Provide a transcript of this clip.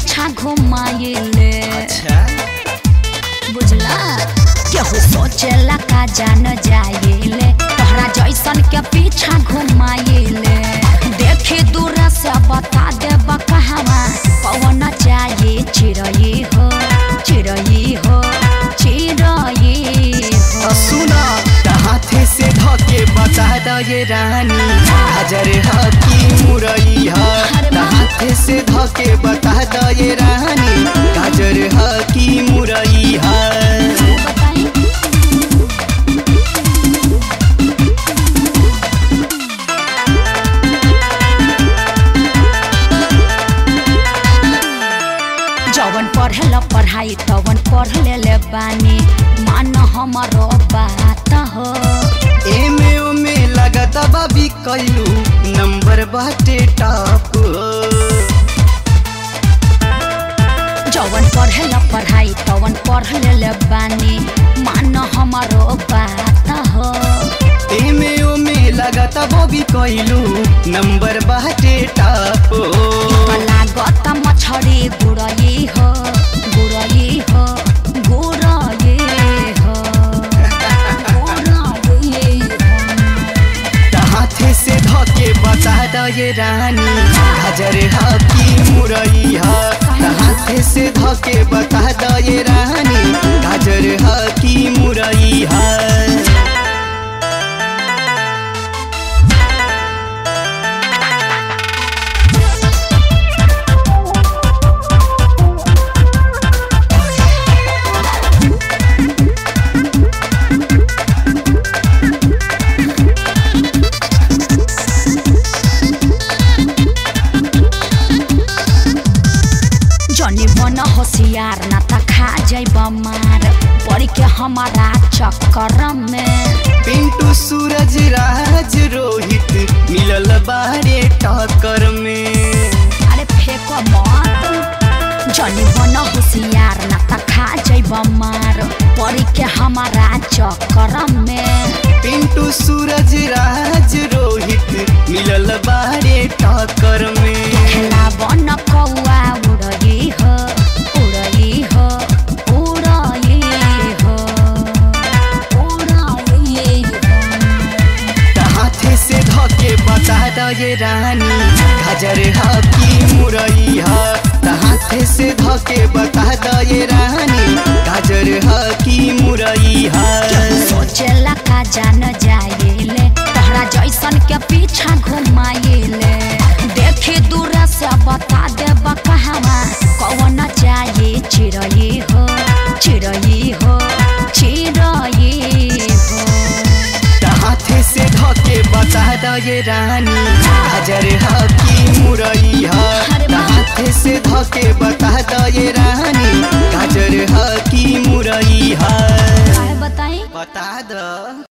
पीछा घुमाइले अच्छा बुझला केहू सोचेला का जान जाइले तोहरा जैसन के पीछा घुमाइले देखी दूर से बता देब कहवा कौन चाहिए चिड़ई हो चिड़ई हो चिड़ई हो सुना हाथे से धके बता द ये रानी हाजर ह की मुरई ह अरे वाह। हाथे से धके बता द ये रानी गाजर ह की मुरई ह बताई जवन पढ़ेला पढ़ाई तवन पढ़ ले बानी मान हमारो बात हो एमे ओमे लगत बाबी कैलू नंबर बाटे टॉप जवन पढ़ेला पढ़ाई तवन पढ़ ले बानी मान हमारो बात हो एमे ओमे लगत बाबी कैलू नंबर बाटे टॉप लागत मछरी गुड़ई हो गुड़ई हो गुड़ई हो गुड़ई हो हाथे से धके बता द ये रानी हाजर ह की मुरई ह हाथे से धके बता द ये रानी गाजर ह की मुरई ह जनी बन होशियार ना त खा जाइब मार पड़ी के हमारा चक्कर में पिंटू सूरज राज रोहित मिलल बारे टक्कर में अरे फेंको मत जनी बन होशियार ना त खा जाइब मार पड़ी के हमारा चक्कर में पिंटू सूरज राज रोहित मिलल बारे टक्कर में खेला बन कौआ उड़ई हो उड़ई हो उड़ई हो उड़ई हो हाथे से धके बता द ये रानी हाजर ह की मुरई ह हाथे से धके बता द ये रानी गाजर ह की मुरई ह सोचेला का जान जाइले तोहरा जैसन के पीछा घुमाइले देखी दूर से बता देब कहवा कौन चाहिए चिड़ई हो चिड़ई हो चिड़ई हो हाथे से धके बता द ये रानी हाजर ह की मुरई ह अरे वाह। हाथे से धके बता द ये रानी गाजर ह की मुरई ह काहे बताई बता द